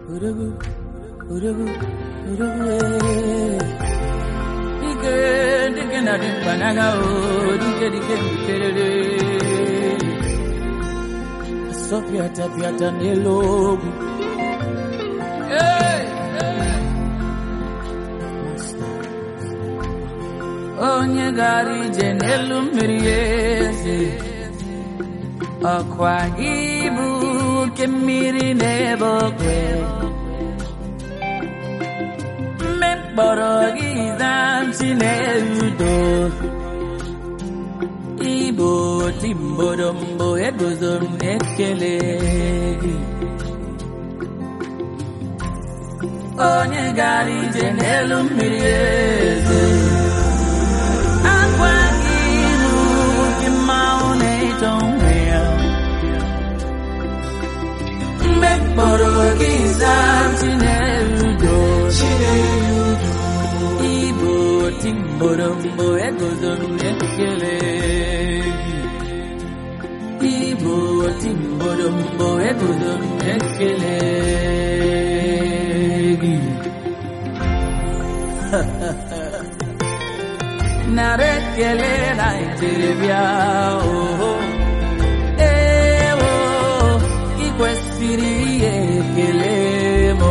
Urugu, urugu, urugu, eh. Dike, dike na dimpanaga, oh, dike, dike, dikerere. Sopiata, piata, nelogu. Hey, hey. Onye gara ije n'elu mmiri eze ọkwa gị bụ oke mmiri n'ebe okwe mme mkpọrọ gị zamchi na-erudo Igbo timbodombo eguzo m n'ekele gị onye gara ije n'elu mmiri eze akwa gị bụ oke mmanwụ na-eto onwe ya mgbe mkpọrọ gị zaa chinerudo Igbo timborombo eguzo m ekele gị Igbo timborombo eguzo m ekele gị nara ekele Naịjirịa oho ewo ị kwesịrị ihe ekele m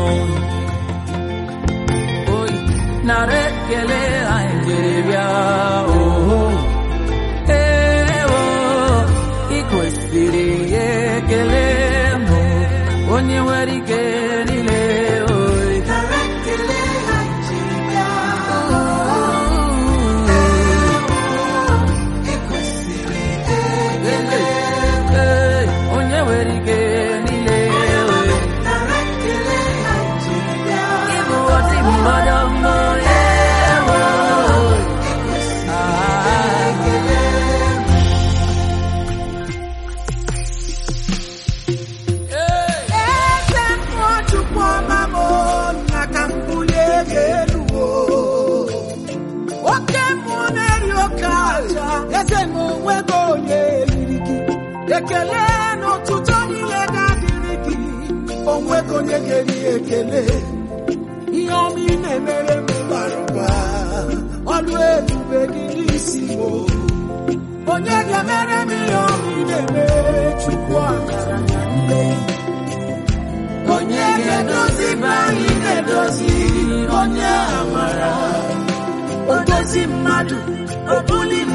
oyi nara ekele Naịjirịa oho ewo ị kwesịrị ihe ekele m onye nwere ike niile oyi Ee, onye nwere ike niile oyi Ịbụ ọtị mmadụ mbụ ewo Eze mmụọ Chukwu ọma m na ka m bulie gị elu o. Oke mmụọ na-eri oke aja eze na onwego onye eriri gị ekele na ụtụtụ niile ga-adịrị gị onwego onye ga-eri ekele ihe ọma ị na-emere m bara ụba ọlụ ebube gị n'isi m o. onye ga-emere m ihe ọma ị na-emere Chukwu akara na mmehie onye ga-edozi be anyị na-edozi onye amara odozi mmadụ obuli